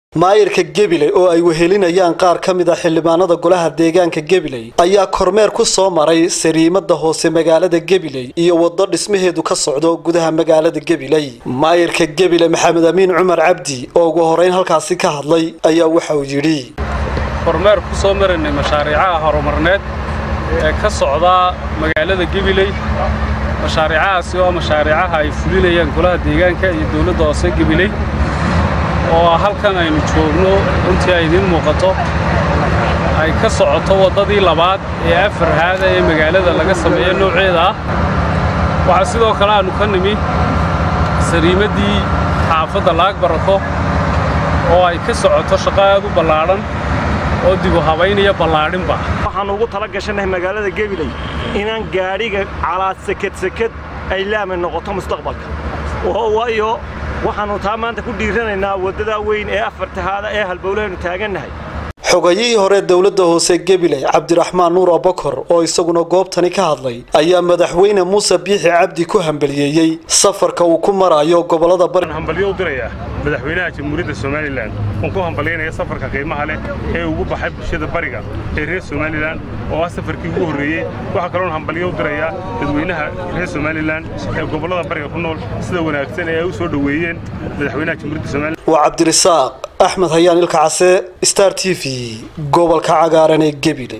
maayirka gabiley oo ay wehelinayaan qaar ka mid a xildhibaanada golaha deegaanka gabiley ayaa kormeer ku soo maray sariimada hoose magaalada gabiley iyo waddo dhismaheedu ka socdo gudaha magaalada gabiley maayirka gabiley maxamed amiin cumar cabdi oo ugu horeyn halkaasi ka hadlay ayaa waxa uu yidhi kormeer ku soo maraynay mashaariicaha horumarneed ee ka socda magaalada gabiley mashaariicahaasi oo mashaariicaha ay fulinayaan golaha deegaanka iyo dowladda hoose gabiley oo halkan aynu joogno runtii ay idiin muuqato ay ka socoto waddadii labaad ee afar haada ee magaalada laga sameeyo nooceeda ah waxaa sidoo kale aannu ka nimi sariimaddii xaafadda laag barako oo ay ka socoto shaqo aad u ballaadhan oo dibu habaynaya ballaadhinba waxaannu ugu tala gashannahay magaalada gebiley inaan gaadhiga calaad seked-seked ay laami noqoto mustaqbalka waayo waxaannu taa maanta ku dhiiranaynaa waddadaa weyn ee afartahaada ee halbowlahaynu taagannahay xogayihii hore dowladda hoose gabiley cabdiraxmaan nuur abakor oo isaguna goobtani ka hadlay ayaa madaxweyne muuse biixi cabdi ku hambaliyeeyey safarka uu ku marayo gobolada bari hambalyo u dirayaa madaxweynaha jamhuuriyadda somalilan uun ku hambalyaynaya safarka qiimaha leh ee ugu baxay bulshada bariga ee reer somalilan oo ah safarkii ugu horreeyey waxaa kaloon hambalyo u dirayaa dadweynaha reer somalilan ee gobollada bariga ku nool sida wanaagsan ee ay u soo dhoweeyeen madaxweynaha jamhuuriyadda somalilan waa cabdirisaaq axmed hayaan ilka case star t v gobolka cagaaran ee gebile